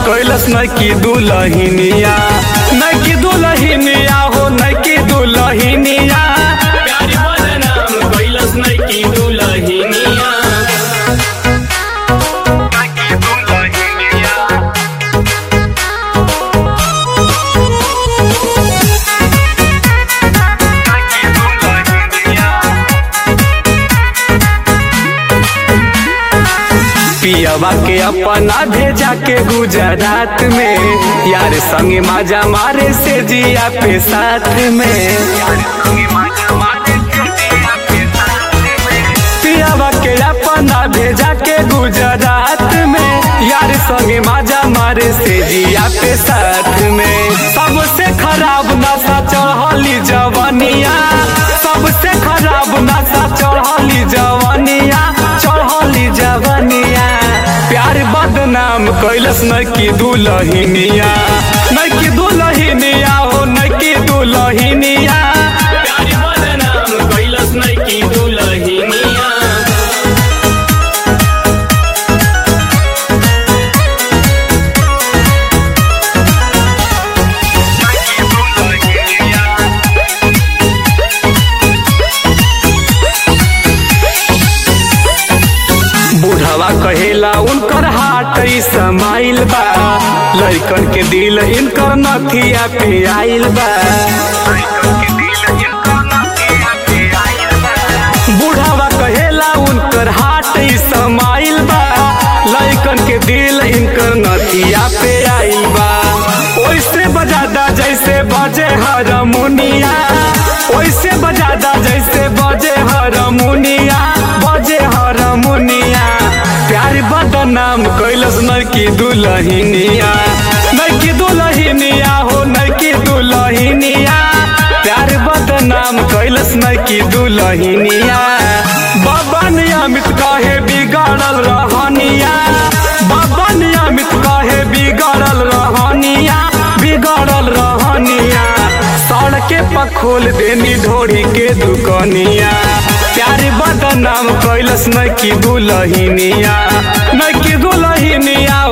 कैलस न की दुलहिनिया न की दुलहिनिया हो न की दुलहिनिया प्यार बदनाम कैलस नहीं की दुलहिनिया पियवा के अपना भेजा के गुजरात में यार संगे माजा मारे से जिया पे साथ में पियवा के अपना भेजा के गुजरात में यार संगे माजा मारे से जिया पे साथ में सबसे खराब नशा चढ़ली जवनिया सबसे खराब नशा चढ़ली जवनिया चढ़ली जवनिया प्यार बदनाम कैलस न की दुलहिनिया न की दुलहिनिया हो न की दुलहिनिया प्यार बदनाम कैलस नहीं की दुलहिनिया बुढ़वा कहेला उनकर हाट ई समाइल बा लड़कन के दिल इनकर नथिया पे आइल बा बुढ़वा कहेला उनकर हाट ई समाइल बा लड़कन के दिल इनकर नथिया पे आइल बा ओइसे बजादा जैसे बजे हरमुनिया ओइसे बजादा जैसे बजे हरमुनिया बजे हरमुनिया प्यार बदनाम कैलस न की दुलहिनिया न की दुलहिनिया हो न की दुलहिनिया प्यार बदनाम कैलस न की दुलहिनिया बाबा नियमित कहे बिगड़ल रहनिया बाबा नियमित कहे बिगड़ल रहनिया बिगड़ल रहनिया सड़के पर खोल देनी ढोरी के दुकनिया प्यार बदनाम कैलस न की दुलहिनिया न की दुलहिनिया